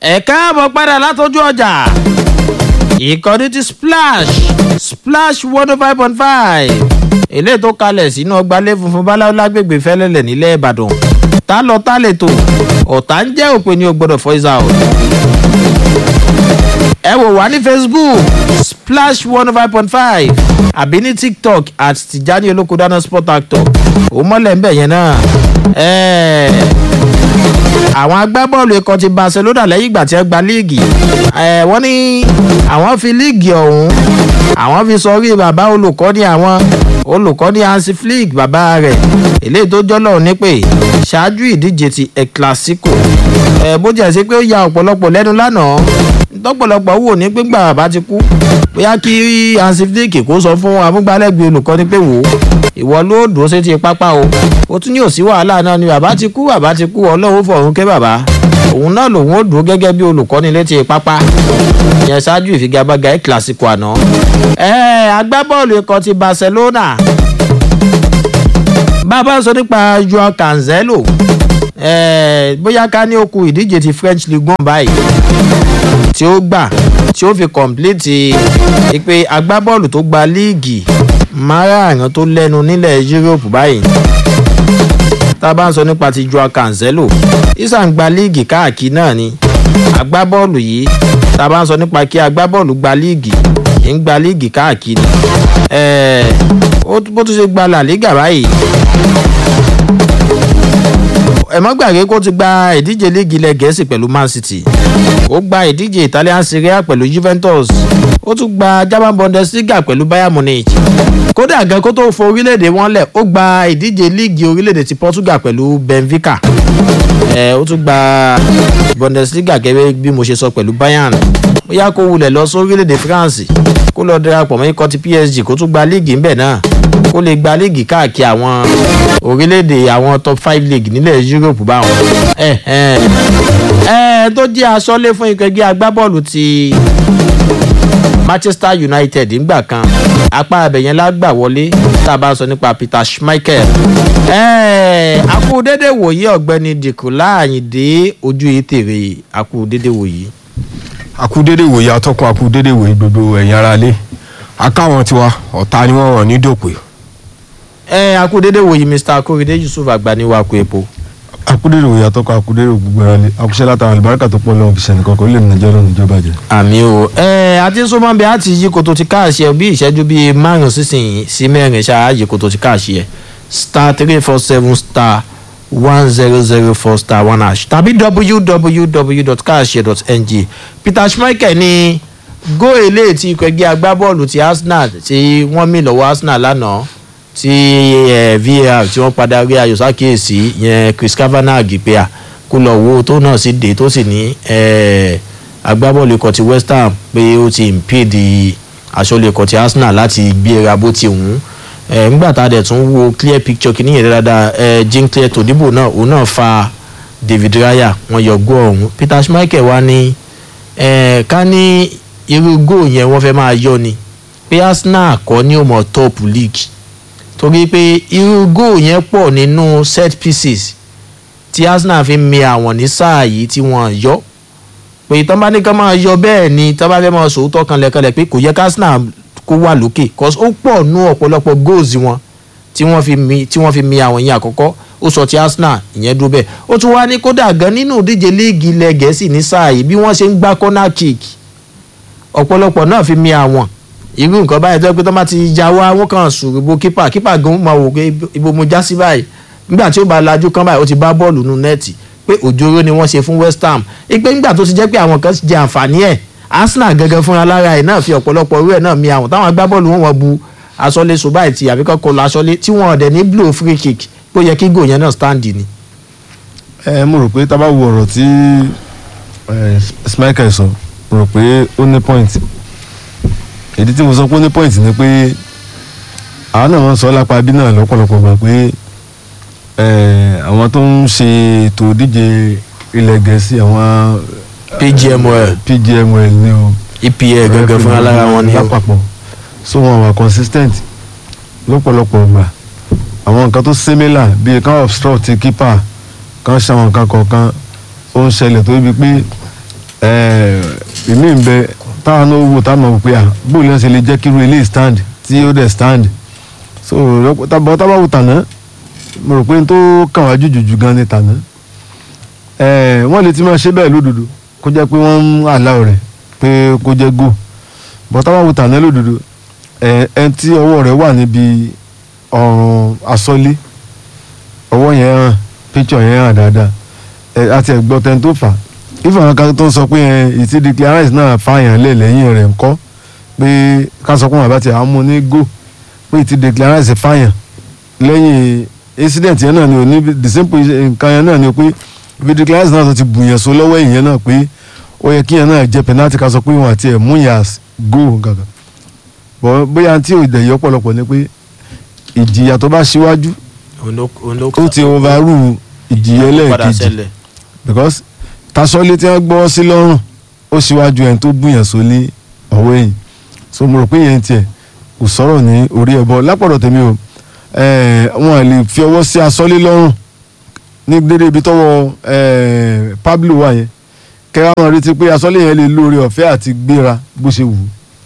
ẹ káàbọ̀ padà látọjú ọjà ìkànnì ti splash splash one oh five point five eléyìí tó kalẹ̀ sínú ọgbàlẹ̀ funfun báláwo lágbègbè fẹ́lẹ́lẹ̀ nílẹ̀ ìbàdàn tá lọ tá lè tò ọ̀tá ń jẹ́ òpin ní o gbọ́dọ̀ voice out ẹ wò wá ní facebook splash one oh five point five àbí ní tiktok at tijani olókòdáná sport actor ó mọ́lẹ̀ ń bẹ̀ yẹn náà ẹ̀ẹ́ àwọn agbábọ́ọ̀lù ikọ̀ ti barcelona lẹ́yìn ìgbà tí wọ́n gba líìgì ẹ̀ wọ́n ní àwọn fi líìgì ọ̀hún àwọn fi sọrí bàbá olùkọ́ni àwọn olùkọ́ni hansi flick bàbá rẹ̀ eléyìí tó jọ́lọ̀ nípè ṣáájú ìdíje ti el clasico ẹ̀ bó jẹ́ sí pé ó ya ọ̀pọ̀lọpọ̀ lẹ́nu lánàá tọ́pọ̀lọpọ̀ wò ní pé gbà bàbá ti kú bóyá kí hansi flick kó sọ fún amúgbálẹ́gbẹ̀ẹ́ olùkọ́ni pé wò ó ìwọ ló dùn ó sí ti pápá o ó tún ní òsí wàhálà náà ni bàbá ti kú bàbá ti kú ọlọ́run fọ̀run ké bàbá òun náà lòun ó dùn gẹ́gẹ́ bí olùkọ́ni létí pápá yẹn ṣáájú ìfigagbága ẹ̀ kílásìkò àná. ẹ agbábọ́ọ̀lù ikọ̀ ti barcelona bàbá sọ nípa joao cancelo bóyá ká ní okùn ìdíje ti french league one báyìí tí ó gbà tí ó fi kọ̀m̀plìtì ìpè agbábọ́ọ̀lù tó gba líìgì márààrún tó lẹ́nu nílẹ̀ yúróòpù báyìí tá a bá ń sọ nípa ti joao cancelo isa ń gba líìgì káàkiri náà ni agbábọ́ọ̀lù yìí tá a bá ń sọ nípa kí agbábọ́ọ̀lù gba líìgì ń gba líìgì káàkiri bó tún ṣe gba la liga báyìí ẹ̀mọ́ gbàgbé kó ti gba ìdíje líìgì ilẹ̀ gẹ̀ẹ́sì pẹ̀lú man city ó gba ìdíje italian serie a pẹ̀lú juventus ó tún gba german bundesliga pẹ̀lú bayern munich kódà gan kó tó fo orílẹ̀-èdè wọn lẹ̀ ó gba ìdíje líìgì orílẹ̀-èdè ti portugal pẹ̀lú benfica ẹ̀ ó tún gba bundesliga gẹ́gẹ́ bí mo ṣe sọ pẹ̀lú bayern bóyá kó wulẹ̀ lọ sí orílẹ̀-èdè france kó lọ darapọ̀ mọ́ ikọ̀ ti psg kó tún gba líìgì ńbẹ̀ náà kó lè gba líìgì káàkiri àwọn orílẹ̀-èdè àwọn top five league nílẹ̀ europe báwọn. ẹ ẹ ẹ tó jẹ́ aṣọ́lé fún ikọ̀ ẹgbẹ́ agbábọ́ọ̀lù ti manchester united ńgbà kan apá abẹ̀yẹn lágbà wọlé tá a bá sọ nípa peter schmeichel. ẹ akú dédé wòye ọ̀gbẹ́ni dìkùlá àyìndé ojú ìtèrè akú dédé wòye. akú dédé wòye atọ́kùn akú dédé wòye gbogbo ẹ̀yin ara lé akáwọn tiwa ọ̀tá ni wọ́n rán ní dòpè ẹ akúdédé wòye mr akóredé yusuf agbaniwako epo. akúdérò ìyàtọ̀ kan akúdérò gbogbo ẹ̀rọ akúṣẹ́ látara àlùbáríkà tó pọ̀ lọ́wọ́ kìsẹ̀ nìkan kò lè nà jẹ́ lọ́nà ìjọba jẹ. àmì o ẹ àti sọmọbẹ àti yí koto ti káàṣì ẹ bí ìṣẹ́jú bíi márùn sísìn sí mẹ́rin ṣáà yí koto ti káàṣì ẹ star three four seven star one zero zero four star one hash tàbí www.cash.ng peter schmeichel ní góò eléyìí tí ikọ̀ ẹgbẹ́ agbábọ́ọ̀lù ti arsenal tí wọ́n mì lọ́wọ́ arsenal lánàá tí var tí wọ́n padà rí ayọ̀ sákèésí yẹn chris kavanagh pé à kó lọ wo tó náà sì dé tó sì ní agbábọ́ọ̀lù ikọ̀ ti west ham pé ó ti impede aṣọ́lé ikọ̀ ti arsenal láti gbéra bó ti wù ú nígbà tá a dẹ̀ tún wo clear picture kìíní yẹn dáadáa jean claire todibo náà òun náà fa david raya wọn yọ gó ọ̀hún peter schmeichel wá ní ká ní irú góò yẹn wọ́n fẹ́ máa yọ ni pé arsenal kọ́ ní òmò top league torí pé irú góò yẹn pọ̀ nínú set pieces tí arsenal fi mi àwọn ní sáà yìí tí wọ́n yọ pé tán bá ní ká máa yọ bẹ́ẹ̀ ni tán bá fẹ́ máa sòótọ́ kan lẹ́kọ̀ọ́lẹ̀ pé kò yẹ ká arsenal kó wà lókè cause ó pọ̀ nú ọ̀pọ̀lọpọ̀ goals wọn tí wọ́n fi mi tí wọ́n fi mi àwọn yẹn àkọ́kọ́ ó sọ ti arsenal ìyẹn dúró bẹ́ẹ̀ ó tún wá ní kódà gan nínú ìdíje líìgì ilẹ̀ gẹ̀ẹ́sì ní sáà yìí bí wọ́n ṣe ń gbá corner kick ọ̀pọ̀lọpọ̀ náà fi mi àwọn irú nǹkan báyìí tó yẹ pé tó bá ti ya wá wọn kàn sùn ibo kípà kípà gan máa wò pé ibo mo já sí báyìí nígbà tí ó bá lajú kan báyìí ó ti bá bọ́ọ̀lù nù nẹ́ẹ̀tì pé òjòrò ni wọ́n ṣe fún west ham ipe nígbà tó ti jẹ́ pé àwọn kan jẹ àǹfààní ẹ̀ arsenal gangan fúnra lára ẹ̀ náà fi ọ̀pọ̀lọpọ̀ irú ẹ̀ náà mi àwọn táwọn agbábọ́ọ̀lù wọn wọ́n bu aṣọ́lé so báyìí ti àbíkọ́ kọ lọ aṣọ́lé tí wọ́n ọ̀dẹ̀ ní blow free kick pé ó yẹ kí gò yẹn náà stand ni. ẹ mo rò pé tá a bá wo ọ̀rọ̀ tí schmeichel sọ mo rò pé ó ní point ìdí tí mo sọ pé ó ní point ni pé àwọn náà wọ́n sọ lápá bí náà lọ́pọ̀lọpọ̀ gbà pé àwọn tó ń ṣe ètò ìdíje ilẹ̀ gẹ̀ẹ́sì àwọn pgml pgml ni o epl gangan fúnra lára wọn ni o lápapọ̀ so wọn wà consistent lọ́pọ̀lọpọ̀ gbà àwọn nǹkan tó similar bíi kan obstruct keeper kan ṣàwọn nǹkan kọ̀ọ̀kan ó ń ṣẹlẹ̀ tó ibi pé eh, èmi ń bẹ táwọn náà wò táwọn náà wò pé à bóòlù náà ṣe lè jẹ́ kí irú ilé stand tí ó dẹ̀ stand so lọ́pọ̀ tábà tábà wò tàná mo rò pé n tó kàn wá jùjùjù gan ni tàná Eh, wọ́n lè ti máa ṣe bẹ́ẹ̀ lódodo kó jẹ́ pé wọ́n ń àláwọ̀ rẹ̀ pé kó jẹ́ go bọ́ tábà wò tàná lódodo ẹ ẹ tí ọwọ́ rẹ̀ wà níbi ọrùn asọ́lé ọwọ́ yẹn hàn picture yẹn hàn dáadáa ẹ àti ẹ̀gbọ́n tẹ́ni tó fà á ìfọ̀n kan tó ń sọ pé ẹ ìtì declarance náà fààyàn lẹ̀ lẹ́yìn rẹ̀ ńkọ́ pé ká sọ pé wọn bá ti àmú ní go pé ìtì declarance fààyàn lẹ́yìn incident yẹn náà ni ò ní the same position nǹkan yẹn náà ni pé ibi declarance náà tó ti bùyàn so lọ́wọ́ ìyẹn náà pé ó yẹ kíyẹn náà jẹ́ penalty ká sọ pé wọn àti ẹ̀ mú yàn go gàgà bọ́ bóyá tí ò dẹ̀ yọ pọ̀lọpọ̀ ni pé ìjìyà tó bá ṣíwájú òun ló òun ló ó ti overrule ìjìyà òun ló padà ẹlẹ́ẹ̀kejì ṣẹlẹ̀. because tasọ́lé tí wọ́n gbọ́ sí lọ́rùn ó ṣíwájú ẹni tó bùyàn sólé ọ̀wọ́ ẹ̀yìn so mo rò pé yẹn tiẹ̀ kò sọ̀rọ̀ ní orí ẹ̀bọ lápọ̀dọ̀ tèmi o eh, wọn à lè fi ọwọ́ sí asọ́lé lọ́rùn ní dédé ibi tọ́wọ́ eh, Pablo wà yẹn kẹ́rẹ́ àwọn retí pé asọ́lé yẹn lè lóore ọ̀fẹ́ àti gbéra bó ṣe wù ú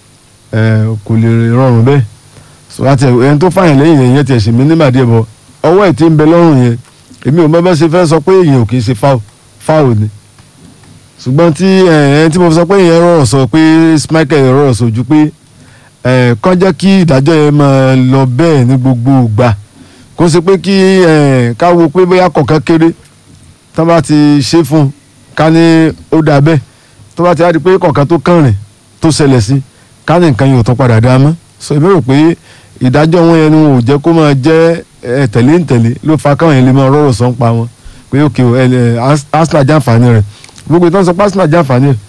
eh, kò lè rọrùn bẹ́ẹ̀ so àti ẹni tó fàyàn lẹ́yìn yẹn yẹn tiẹ̀ ṣèmí nígbàdí ẹ̀bọ ọwọ́ ẹ̀ tí ń bẹ lọ́rùn yẹn èmi ò mọ bá ṣe fẹ́ sọ pé èèyàn ò kì í ṣe fáwọ̀ fáwọ̀ ni ṣùgbọ́n tí ẹni tí mo sọ pé ìyẹn rọrọ̀ sọ pé Michael rọrọ̀ sọ ju pé ẹ, kàn jẹ́ kí ìdájọ́ yẹn máa lọ bẹ́ẹ̀ ní gbogbo ìgbà kó ṣe pé kí ẹ, ká wo pé bóyá kọ̀ọ̀kan kéré tó bá ti ṣe fún un ká ní ó dà bẹ́ẹ̀ tó bá ti á di pé kọ̀ọ̀kan tó kàn rìn tó ṣẹlẹ̀ sí ká ní nǹkan yóò tán padà dá mọ́ so èmi rò pé ìdájọ́ wọn yẹn ni wọn ò jẹ́ kó máa jẹ́ ẹ, tẹ̀lé ń tẹ̀lé ló fa káwọn yẹn lè máa rọrọ̀ sọ ń pa wọn pé òkè o, ẹ, ẹ, Ars- Arsenal jàǹfààní rẹ̀ gbogbo ìtàn sọ pé Arsenal jàǹfààní rẹ̀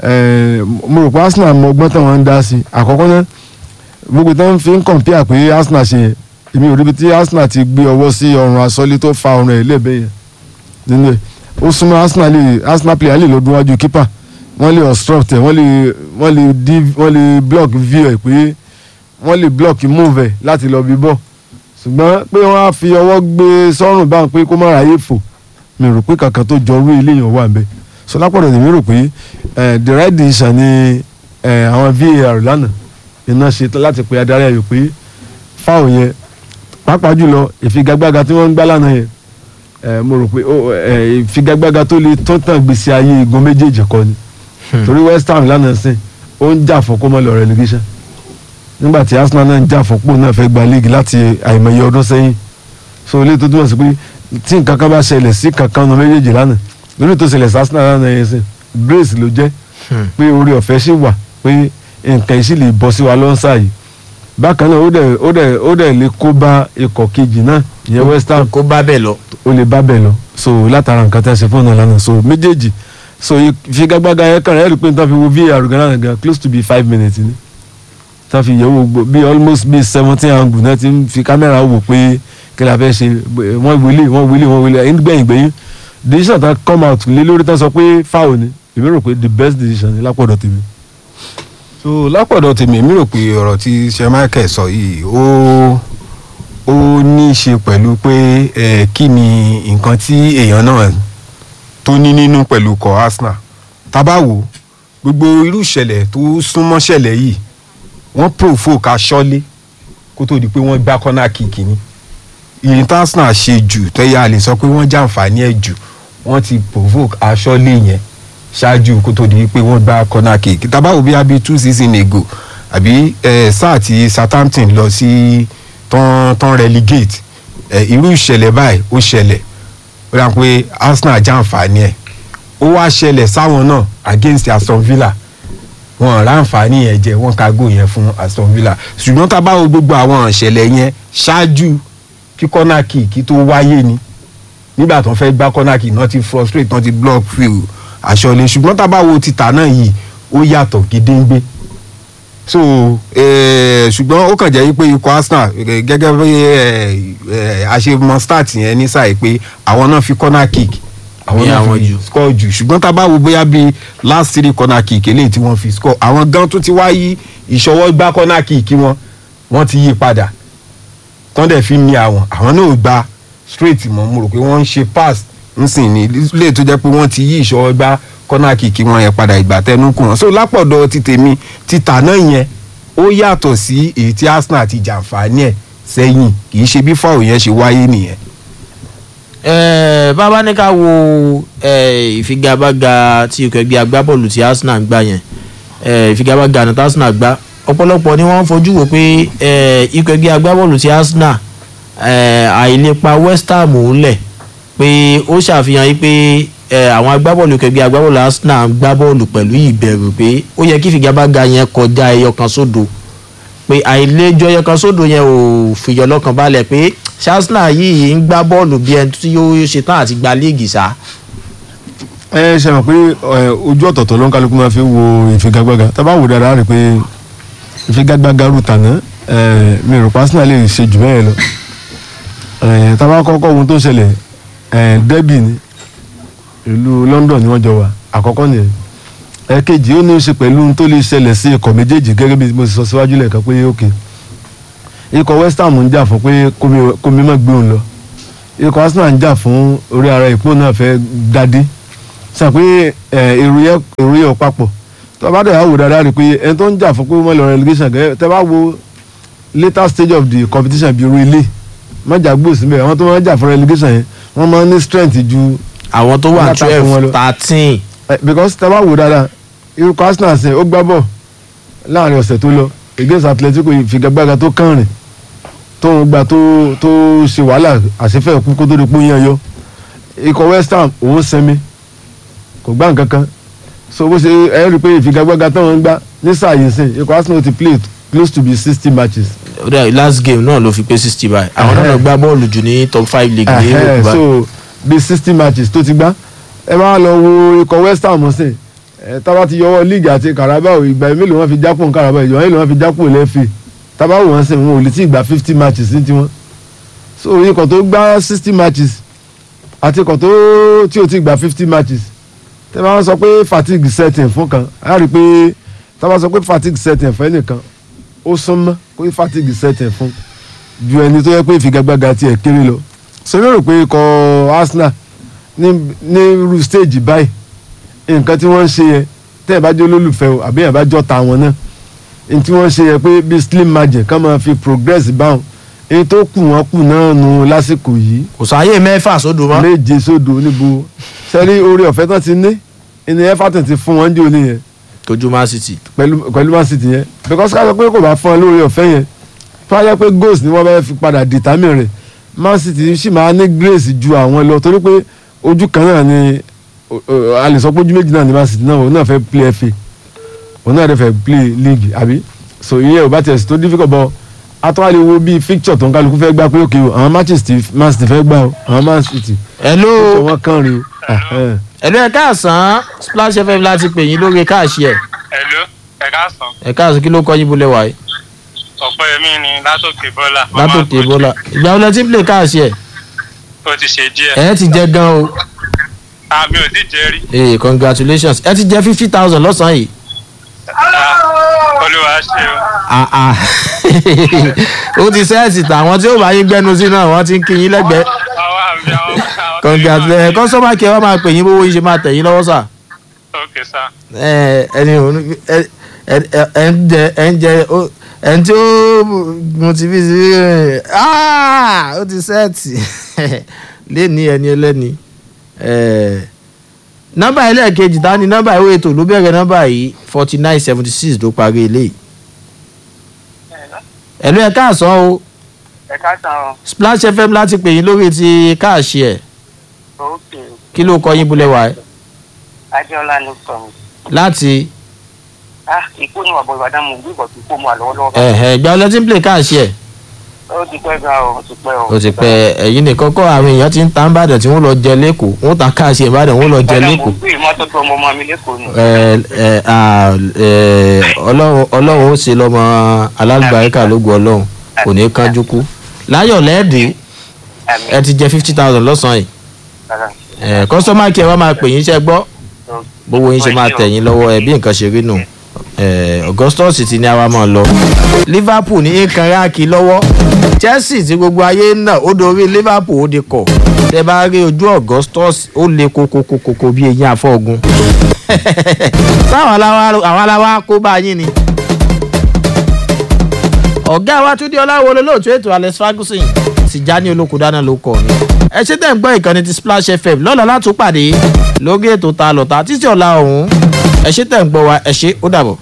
ẹ, mo rò pé Arsenal mọ ọgbọ́n táwọn ń dá sí i àkọ́kọ́ náà gbogbo ìtàn fi ń kọ̀ǹpìà pé Arsenal ṣe yẹn èmi ò ríbi tí Arsenal ti gbé ọwọ́ sí ọrùn asọ́lé tó fa ọrùn ẹ̀ lẹ́ẹ̀bẹ̀ yẹn nínú ẹ̀ ó súnmọ́ Arsenal lè Arsenal player lè lọ́dún wájú keeper wọ́n lè obstruct ẹ̀ wọ́n lè wọ́n lè div wọ́n lè block view ẹ̀ pé wọ́n lè block move ẹ̀ láti lọ bí bọ́ ṣùgbọ́n pé wọ́n á fi ọwọ́ gbé sọ́rùn báwọn pé kó má ráyè fò mi rò pé kankan tó jọ orú eléyàn wà bẹ́ẹ̀ so lápọ̀dọ̀ tèmi rò pé eh, the right decision ni eh, àwọn VAR lánàá iná ṣe tán láti pe adarí ayò pé fáwọn yẹn pàápàá jùlọ ìfigagbága tí wọ́n ń gbá lánàá yẹn eh, mo rò pé ó, eh, ìfigagbága tó lè tó tàn gbèsè ayé igun méjèèjì kọ́ ni torí West Ham lánàá sìn ó ń jà fún kó má lọ relegation nígbà tí Arsenal náà ń jà fún pò náà fẹ́ gba league láti àìmọye ọdún sẹ́yìn so ilé tó túmọ̀ sí pé tí nǹkan kan bá ṣẹlẹ̀ sí kankan ọ̀nà méjèèjì lánàá lórí tó ṣẹlẹ̀ sí Arsenal lánàá yẹn sìn grace ló jẹ́ pé orí ọ̀fẹ́ sì wà pé nǹkan yìí sì lè bọ́ sí wa lọ́nsà yìí bákan náà ó dẹ̀ ó dẹ̀ ó dẹ̀ lè kó bá ikọ̀ kejì náà ìyẹn West Ham kó bá bẹ́ẹ̀ lọ. ó lè bá bẹ́ẹ̀ lọ so látara nǹkan tí a ṣe fún ọ̀nà lánàá so méjèèjì so ìfigagbága yẹn kàn rẹ̀ rí pé n ta fi wo VAR gan lánàá gan close to be five minutes ni ta fi yẹ̀wò gbogbo bí almost bí seventeen angle náà ti ń fi kámẹ́rà wò pé kí la fẹ́ ṣe wọ́n wílé wọ́n wílé wọ́n wílé ẹ̀yìn gbẹ̀yìn gbẹ̀yìn decision ta come out lé lórí tán sọ pé foul ni èmi rò pé the best decision ni lápọ̀dọ̀ tèmi. so lápọ̀dọ̀ tèmi èmi rò pé ọ̀rọ̀ tí ṣe Michael sọ yìí ó ó ní í ṣe pẹ̀lú pé ẹ kí ni nǹkan tí èèyàn náà tó ní nínú pẹ̀lú kọ Arsenal tábà wò gbogbo irú ìṣẹ̀lẹ̀ tó súnmọ́ ṣẹlẹ̀ yìí wọ́n provoke aṣọ́lé kó tó di pé wọ́n gbá kọ́nà kìkì ni ìyẹn tí Arsenal ṣe jù tẹ́yà lè sọ pé wọ́n jàǹfààní ẹ̀ jù wọ́n ti provoke aṣọ́lé yẹn ṣáájú kó tó di pé wọ́n gbá corner kick tábàwò bí abi two season ago àbí eh, sáà tí Southampton lọ sí tán tán relegate eh, irú ìṣẹ̀lẹ̀ báyìí ó ṣẹlẹ̀ ó dà pé Arsenal jàǹfààní ẹ̀ ó wá ṣẹlẹ̀ sáwọn náà against Aston Villa wọn ráǹfààní yẹn jẹ wọn kágò yẹn fún Aston Villa ṣùgbọ́n tábàwò gbogbo àwọn ìṣẹ̀lẹ̀ yẹn ṣáájú kí corner kick tó wáyé ni nígbà tó ń fẹ́ gbá corner kick náà ti frustrate náà ti block field àṣọlé ṣùgbọ́n tá a bá wo títà náà yìí ó yàtọ̀ gédéǹgbé so eh, ṣùgbọ́n ó kàn jẹ́ pé ikọ̀ Arsenal eh, gẹ́gẹ́ bí àṣemọ start yẹn ní sáà pé àwọn náà fi corner kick àwọn Ní náà àwọn fi jù. score jù ṣùgbọ́n tá a bá wo bóyá bíi last three corner kick eléyìí tí wọ́n fi score àwọn gan tó ti wá yí ìṣọwọ́ gbá corner kick wọn wọ́n ti yí padà tán dẹ̀ fi ní àwọn àwọn náà ò gba straight mọ́ mo rò pé wọ́n ń ṣe pass nsìn ní lè tó jẹ́ pé wọ́n ti yí ìṣọwọ́ gbá kọ́nà kìkì wọn yẹn padà ìgbà tẹnu kù wọn so lápọ̀dọ̀ ti tèmi ti tà náà yẹn ó yàtọ̀ sí èyí tí Arsenal ti jàǹfààní ẹ̀ sẹ́yìn kì í ṣe bí fáwọn yẹn ṣe wáyé nìyẹn. Eh, bàbá ní ká wo eh, ìfigagbága tí ikọ̀ ẹgbẹ́ agbábọ́ọ̀lù tí Arsenal ń gbá yẹn eh, ìfigagbága àná tí Arsenal gbá ọ̀pọ̀lọpọ̀ ni wọ́n ń fojú wò pé eh, ikọ̀ ẹgbẹ́ agbábọ́ọ̀lù tí Arsenal eh, àìlépa West Ham ńlẹ̀ pé ó ṣàfihàn yìí pé eh, àwọn agbábọ́ọ̀lù ikọ̀ ẹgbẹ́ agbábọ́ọ̀lù Arsenal ń gbá bọ́ọ̀lù pẹ̀lú ìbẹ̀rù pé ó yẹ kí ìfigagbága yẹn kọjá ẹyọ kan sódo pé àìlejò ẹyọ kan sódò yẹn ò fìyọ lọ́kàn balẹ̀ pé Arsenal yìí ń gbá bọ́ọ̀lù bí ẹni tí yóò ṣe tán àti gba líìgì sá. ẹ ṣe mọ̀ pé ẹ, ojú ọ̀tọ̀ọ̀tọ̀ ló ń kálukú máa fi wo ìfigagbága tá a bá wò dáadáa rí i pé ìfigagbága rú tàná ẹ, mi rò pé Arsenal lè ṣe jù bẹ́ẹ̀ lọ ẹ, tá a bá kọ́kọ́ ohun tó ṣẹlẹ̀ ẹ, derby ni ìlú London ni wọ́n jọ wà àkọ́kọ́ nìyẹn ẹ̀kejì ó ní í ṣe pẹ̀lú ohun tó lè ṣẹlẹ̀ sí ikọ̀ méjèèjì gẹ́gẹ́ bí mo ti sọ síwájú lẹ́ẹ̀kan pé ókè ikọ̀ West Ham ń jà fún pé kómi- kómi má gbé òun lọ ikọ̀ Arsenal ń jà fún orí ara ìpó náà fẹ́ dádé sọ pé ẹ, èrò yẹ èrò yẹ ò papọ̀ tó bá dẹ̀ wò dáadáa rí i pé ẹni tó ń jà fún pé wọ́n lọ relegation gẹ́gẹ́ tẹ́ bá wo later stage of the competition bí irú ilé mọ́jà gbòòsì bẹ́ẹ̀ àwọn tó máa ń jà fún relegation yẹn wọ́n máa ń ní strength ju àwọn tó wà Látàkùn wọn twelve lọ. thirteen Eh, because tẹ́ bá wò dáadáa irú Arsenal sìn ó gbá bọ̀ láàrin ọ̀sẹ̀ tó lọ against Atletico ìfigagbága tó kàn rìn tó ń gba tó tó ṣe wàhálà àṣefẹ́ kú kó tó di pé ó yan yọ ikọ̀ West Ham òun sinmi kò gbá nǹkan kan so bó ṣe ẹ rí i pé ìfigagbága tó ń gbá ní sáà yìí sìn ikọ̀ Arsenal ti play close to be sixty matches ó dẹ̀ last game náà ló fi pé sixty báyìí àwọn náà lọ gbá bọ́ọ̀lù jù ní top five league ní Ẹhẹ́, Europe báyìí. so bí sixty matches tó ti gbá ẹ máa lọ wo ikọ̀ West Ham sìn ẹ tábà ti yọwọ́ league àti Carabao ìgbà mélòó wọn fi jápò ní Carabao ìjọba mélòó wọn fi jápò lẹ́fì tábà wò wọn sìn wọn ò lè tí ì gba fifty matches ní tiwọn so ikọ̀ tó gbá sixty matches àti ikọ̀ tó tí ò ti gba fifty matches tẹ́ bá wọn sọ pé fatigue setting fún kan á rí i pé tábà sọ pé fatigue setting fún ẹnìkan ó súnmọ́ pé fatigue setting fún ju ẹni tó yẹ pé ìfigagbága tiẹ̀ kéré lọ sọmi rò pé ikọ̀ Arsenal ní ní irú stage báyìí nǹkan tí wọ́n ń ṣe yẹn tẹ́ ẹ̀ bá jẹ́ olólùfẹ́ o àbí ẹ̀ bá jọ́ ta wọn náà ní tí wọ́n ń ṣe yẹn pé bí slim margin ká máa fi progress báwọn èyí tó kù wọ́n kù náà nù lásìkò yìí kò sáyé mẹ́fà sódò mọ́. méje sódò níbo sẹ́rí orí ọ̀fẹ́ tán ti ní ìní Everton ti fún wọn jẹ́ òní yẹn tójú Man City. pẹ̀lú pẹ̀lú Man City yẹn because ká sọ pé kò bá fún ọ lórí ọ̀fẹ́ yẹn tó wáyé pé goals ni wọ́n bá fi padà determine rẹ̀ Man City sì máa ní grace ju àwọn lọ torí pé ojú kan náà ni o- o- a lè sọ pé ojú méjì náà ni Man City náà òun náà fẹ́ play FA òun náà dẹ̀ fẹ́ play league àbí so ìyẹn ò bá tiẹ̀ sí tó difficult bọ́ atọ́wálé wo bíi fixture tó ń kálukú fẹ́ gbá pé òkè o àwọn matches tí Man City fẹ́ gbá o àwọn Man City hello tó wọ́n kàn rí o. Ẹhẹ́n. hello ẹ káàsán Splash FM láti pè yín lórí káàṣì ẹ̀ Hello, ẹ káàsán. ẹ káàsán kí ló kọ́ yín bolẹ̀ wáyé Ọ̀pẹ́yẹmí ni látòkè bọ́lá. látòkè bọ́lá ìgbà wo lẹ ti ń play káàṣì ẹ̀ Ó ti ṣe díẹ̀. ẹ ti jẹ gan o Àmì ò tí jẹ́ rí. ee congratulations ẹ ti jẹ fifty thousand lọ́sàn-án yìí Ah, Olúwa ṣe o. ah ah ó ti sẹ́ẹ̀sì tàwọn tí ó bá yín gbẹ́nu sí náà wọ́n ti ń kí yín lẹ́gbẹ̀ẹ́ Àwọn àmì àwọn àwọn. congratulations kọ́sọ́mà kí ẹ wá máa pè yín bówó yín ṣe máa tẹ̀ yín lọ́wọ́ sà Ok sá. ẹ ẹni ò ní- ẹ ẹ ẹ ẹ ń jẹ ẹ ń jẹ ó ẹ ń tí ó motivate ẹ ah ó ti sẹ́ẹ̀tì lẹ́ni ẹni ẹlẹ́ni ẹ nọ́mbà ẹlẹ́ẹ̀kejì ta ni nọ́mbà ìwé ètò ló bẹ̀rẹ̀ nọ́mbà yìí forty nine seventy six ló parí eléyìí ẹ̀lú ẹ̀ káàsán o Ẹ káàsán o. Splash FM láti pè yín lórí ti káàṣì ẹ̀ Ok. kí ló kọ yín bulẹ̀ wá ẹ̀ Adéọlá ló sọ mi. láti Ah, ikú ni wàbọ̀ Ìbàdàn mo gbé ìbọ̀tún kó mu àlọ́wọ́lọ́wọ́. ẹ̀hẹ̀ ìgbà ọlọ́tí ń play káàṣì ẹ̀ Ó ti pẹ́ gan o, ó ti pẹ́ o. ó ti pẹ́ ẹ̀yin nìkan kọ́ àwọn èèyàn ti ń ta nìbàdàn tí wọ́n lọ jẹ lẹ́kọ̀ọ́ wọ́n ta káàṣì ìbàdàn wọ́n lọ jẹ Ìbàdàn mo lẹ́kọ̀ọ́ gbé ìmọ́tótó ọmọ ọmọ mi lẹ́kọ̀ọ́ ni. ẹ ẹ à ẹ ọlọ́run ọlọ́run ó ṣe lọ́mọ alálùbáríkà lógun ọlọ́run kò ní kánjú kú láyọ̀ lẹ́ẹ̀dẹ́ Àmì. ẹ ti jẹ fifty thousand lọ́sàn-án yìí Rárá. ẹ kọ́sọ́mà kí ẹ wá máa pè yín iṣẹ́ gbọ́ bówó yín ṣe máa tẹ̀ yín lọ́wọ́ ẹ bí nǹkan ṣe rí nù ẹ Augustus ti ní àwa máa lọ Liverpool ní nǹkan ráàkì lọ́wọ́ Chelsea tí gbogbo ayé ń nà ó dorí Liverpool ó di kọ̀ tẹ bá rí ojú Augustus ó le kokokokoko bí eyín afọ́gun sáwọn aláwa àwọn aláwa kó bá yín ni. ọ̀gá wa túndé ọláwo olóòtú ètò alex ferguson Tìjání Olókùdáná ló kọ ni. ẹ ṣe tẹ̀ ń gbọ́ ìkànnì ti Splash FM lọ́la láti pàdé lórí ètò ta lọ́ta títí ọ̀la ọ̀hún ẹ ṣe tẹ̀ ń gbọ́ wa ẹ ṣe ó dàbọ̀.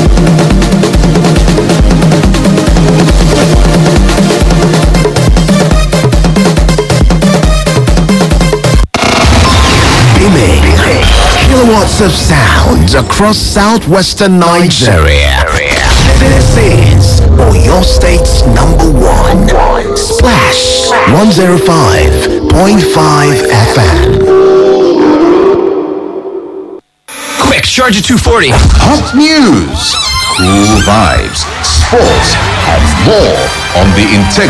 Beaming kilowatts of sound across southwestern Nigeria. This is your state's number one. Splash 105.5 FM. Quick, charge at 240. Hot news, cool vibes, sports, and more on the Integrity.